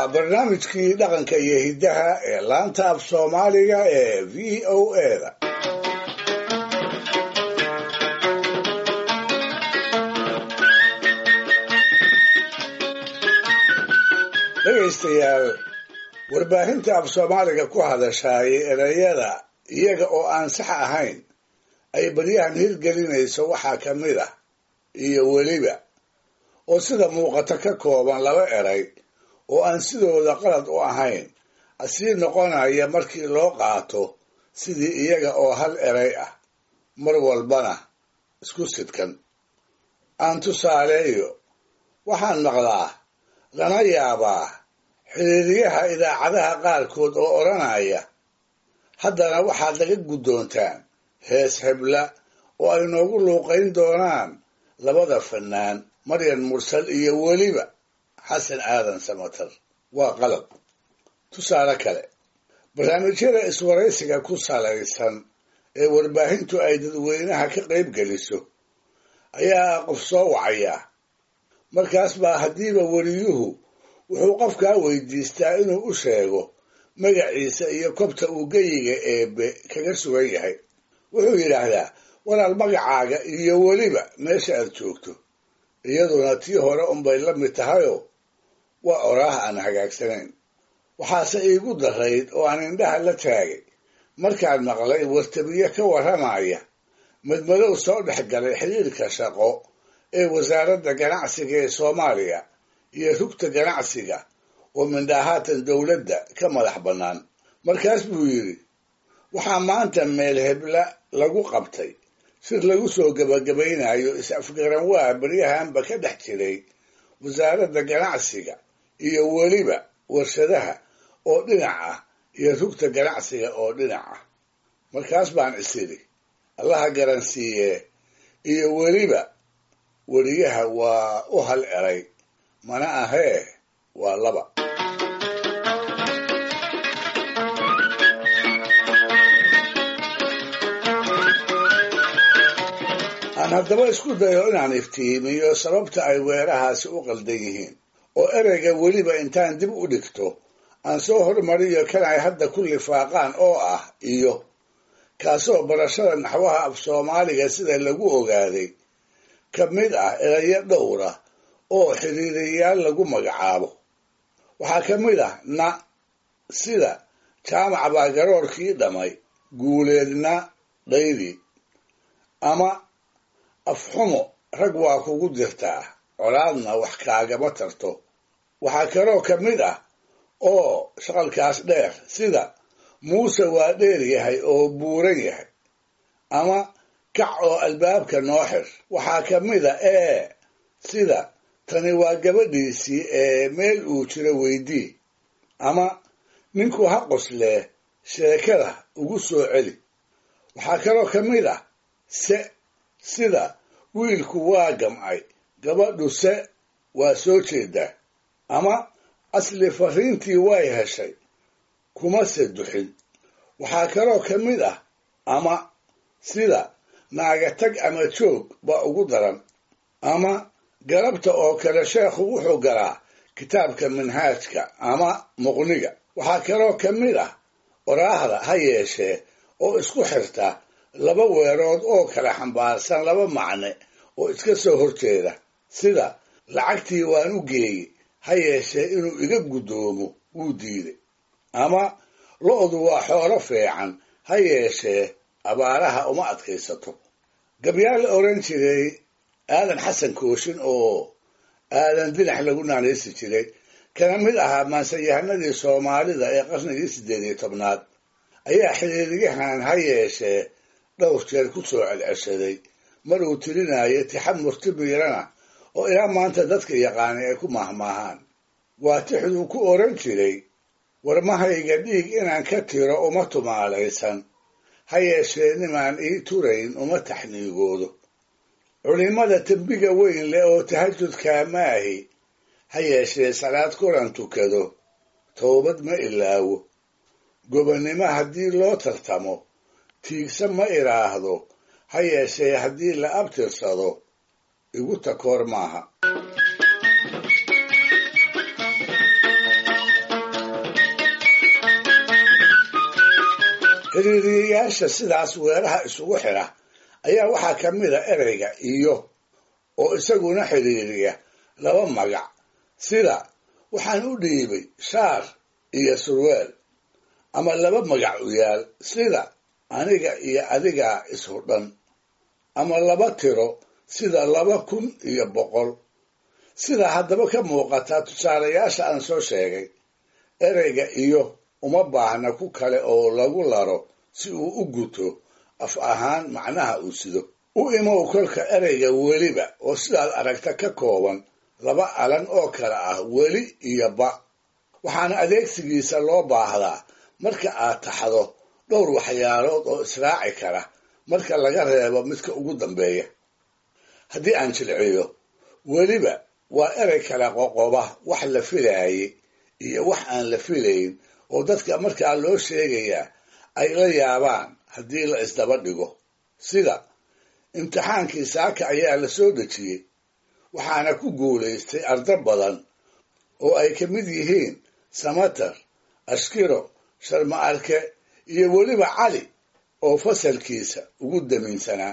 barnaamijkii dhaqanka iyo hiddaha ee laanta af soomaaliga ee v o eda dhegaystayaal warbaahinta af soomaaliga ku hadashaayay erayada iyaga oo aan sax ahayn ay baryahan hirgelinayso waxaa ka mid ah iyo weliba oo sida muuqata ka kooban laba eray oo aan sidooda qalad u ahayn asii noqonaya markii loo qaato sidii iyaga oo hal eray ah mar walbana isku sidkan aan tusaaleeyo waxaan maqlaa lana yaabaa xiriiriyaha idaacadaha qaarkood oo odhanaya haddana waxaad laga guddoontaan hees hebla oo ay noogu luuqayn doonaan labada fannaan maryan mursal iyo weliba xasan aadan samatar waa qalad tusaale kale barnaamijyada iswaraysiga ku salaysan ee warbaahintu ay dadweynaha ka qayb geliso ayaa qof soo wacayaa markaas baa haddiiba weliyuhu wuxuu qofkaa weydiistaa inuu u sheego magaciisa iyo kobta uu geyiga eebe kaga sugan yahay wuxuu yidhaahdaa walaal magacaaga iyo weliba meesha aad joogto iyaduna tii hore unbay la mid tahayoo waa oraah aan hagaagsanayn waxaase iigu darayd oo aan indhaha la taagay markaan maqlay wartabiye ka warramaya madmadow soo dhex galay xiriirka shaqo ee wasaaradda ganacsiga ee soomaaliya iyo rugta ganacsiga oo mindhaahaatan dowladda ka madax bannaan markaas buu yidhi waxaa maanta meel hebla lagu qabtay sir lagu soo gebagabaynayo is-afgaran waa beryahanba ka dhex jiray wasaaradda ganacsiga iyo weliba warshadaha oo dhinac ah iyo rugta ganacsiga oo dhinac ah markaas baan isidhi allaha garansiiyee iyo weliba weliyaha waa u hal eray mana ahee waa laba aan haddaba isku dayo inaan iftiimiyo sababta ay weerahaasi u qaldan yihiin oo ereyga weliba intaan dib u dhigto aan soo hormariyo kan ay hadda ku lifaaqaan oo ah iyo kaasoo barashada naxwaha af soomaaliga sida lagu ogaaday ka mid ah erayo dhowra oo xiriiriyayaal lagu magacaabo waxaa ka mid ah na sida jaamac baa garoorkii dhamay guuleedna dhaydi ama afxumo rag waa kugu dirtaa colaadna wax kaagama tarto waxaa kaloo ka mid ah oo shaqalkaas dheer sida muuse waa dheer yahay oo buuran yahay ama kac oo albaabka noo xir waxaa ka mid a ee sida tani waa gabadhiisii ee meel uu jiro weydii ama ninku ha qoslee sheekada ugu soo celi waxaa kaloo ka mid ah se sida wiilku waa gamcay gabadhu se waa soo jeedaa ama asli fariintii way heshay kuma se duxin waxaa kaloo ka mid ah ama sida naaga tag ama joog baa ugu daran ama galabta oo kale sheekhu wuxuu galaa kitaabka minhaajka ama muqniga waxaa kaloo ka mid ah oraahda ha yeeshee oo isku xirta laba weerood oo kala xambaarsan laba macne oo iska soo horjeeda sida lacagtii waan u geeyey ha yeeshee inuu iga guddoomo wuu diiday ama lo-du waa xoolo fiican ha yeeshee abaaraha uma adkaysato gabyaal la oran jiray aadan xasan kooshin oo aadan dinax lagu naanaysi jiray kana mid ahaa maansayahanadii soomaalida ee qarnigii siddeed iyo tobnaad ayaa xiriiriyahan ha yeeshee dhowr jeer ku soo celceshaday mar uu tirinayo tixamurti miirana oo ilaa maanta dadka yaqaanay ay ku mahmaahaan waa tixduu ku oran jiray warmahayga dhiig inaan ka tiro uma tumaalaysan ha yeeshee nimaan ii turayn uma taxniigoodo culimada tembiga weyn leh oo tahajudkaa maahi ha yeeshee salaad kulan tukado towbad ma ilaawo gobonnimo haddii loo tartamo tiigsa ma idhaahdo ha yeeshee haddii la abtirsado igu takoor maaha xiriiriyayaasha sidaas weeraha isugu xidha ayaa waxaa ka mid a ereyga iyo oo isaguna xiriiriya laba magac sida waxaan u dhiibay shaar iyo surweel ama laba magac u yaal sida aniga iyo adigaa ishudhan ama laba tiro sida laba kun iyo boqol sida haddaba ka muuqata tusaalayaasha aan soo sheegay ereyga iyo uma baahna ku kale oo lagu laro si uu u guto af ahaan macnaha uu sido u imow kolka ereyga weliba oo sidaad aragta ka kooban laba alan oo kale ah weli iyo ba waxaana adeegsigiisa loo baahdaa marka aad taxdo dhowr waxyaalood oo israaci kara marka laga reebo midka ugu dambeeya haddii aan jilciyo weliba waa erey kala qoqoba wax la filaayay iyo wax aan la filayn oo dadka markaa loo sheegayaa ay la yaabaan haddii la isdaba dhigo sida imtixaankii saaka ayaa la soo dejiyey waxaana ku guulaystay arda badan oo ay ka mid yihiin samatar ashkiro sharma arke iyo weliba cali oo fasalkiisa ugu damiinsanaa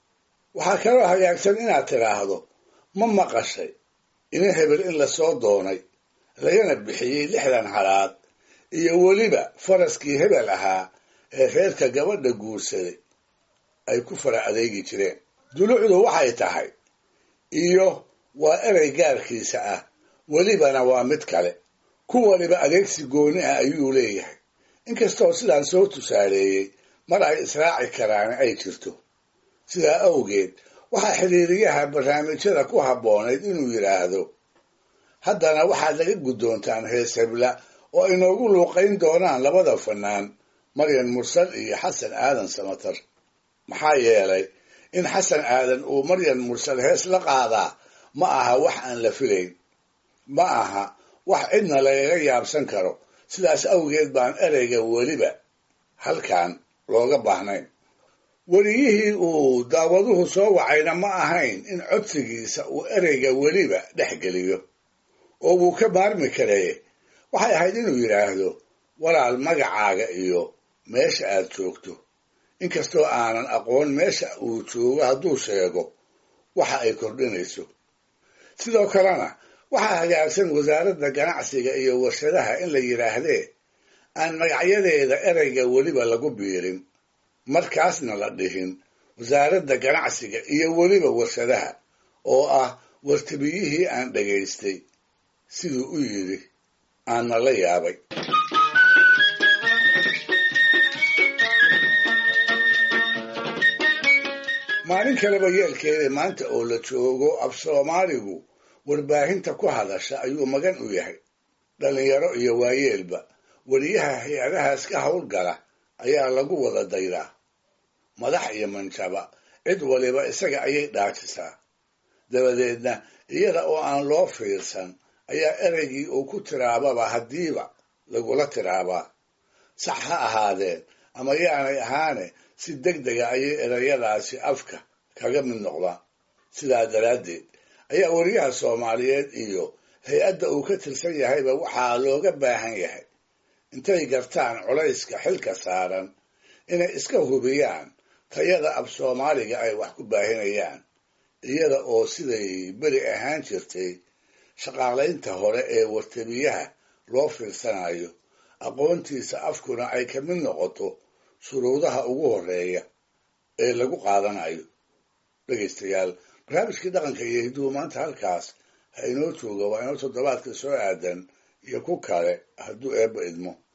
waxaa kaloo hagaagsan inaad tidhaahdo ma maqashay ina hebel in lasoo doonay lagana bixiyey lixdan halaad iyo weliba faraskii hebel ahaa ee reerka gabadha guursaday ay ku fara adeegi jireen dulucdu waxay tahay iyo waa erey gaarkiisa ah welibana waa mid kale ku waliba adeegsi gooni ah ayuu leeyahay inkastoo sidaan soo tusaaleeyey mar ay israaci karaan ay jirto sidaa awgeed waxaa xiriiriyaha barnaamijyada ku habboonayd inuu yidhaahdo haddana waxaad laga guddoontaan hees hebla oo ay noogu luuqayn doonaan labada fanaan maryan mursal iyo xasan aadan samatar maxaa yeelay in xasan aadan uu maryan mursal hees la qaadaa ma aha wax aan la filayn ma aha wax cidna lagaga yaabsan karo sidaas awgeed baan ereyga weliba halkan looga baahnayn weliyihii uu daawaduhu soo wacayna ma ahayn in codsigiisa uu ereyga weliba dhex geliyo oo wuu ka maarmi karee waxay ahayd inuu yidhaahdo walaal magacaaga iyo meesha aad joogto inkastoo aanan aqoon meesha uu joogo hadduu sheego waxa ay kordhinayso sidoo kalena waxaa hagaagsan wasaaradda ganacsiga iyo warshadaha in la yidhaahdee aan magacyadeeda ereyga weliba lagu biirin markaasna la dhihin wasaaradda ganacsiga iyo weliba warshadaha oo ah wartabiyihii aan dhagaystay siduu u yidhi aanna la yaabay maalin kaleba yeelkeeda maanta oo la joogo af soomaaligu warbaahinta ku hadasha ayuu magan u yahay dhallinyaro iyo waayeelba weliyaha hay-adahaas ka howlgala ayaa lagu wada daydaa madax iyo manjaba cid waliba isaga ayay dhaajisaa dabadeedna iyada oo aan loo fiirsan ayaa ereygii uu ku tiraababa haddiiba lagula tiraabaa sax ha ahaadeen ama yaanay ahaane si deg dega ayay ereyadaasi afka kaga mid noqdaan sidaa daraaddeed ayaa weriyaha soomaaliyeed iyo hay-adda uu ka tirsan yahayba waxaa looga baahan yahay intay gartaan culayska xilka saaran inay iska hubiyaan tayada af soomaaliga ay wax ku baahinayaan iyada oo siday beri ahaan jirtay shaqaalaynta hore ee wartabiyaha loo fiirsanayo aqoontiisa afkuna ay ka mid noqoto shuruudaha ugu horeeya ee lagu qaadanayo dhegaystayaal barnaamijkii dhaqanka iyo hidduhu maanta halkaas ha inoo jooga waa inoo toddobaadka soo aadan iyo ku kale hadduu eebba idmo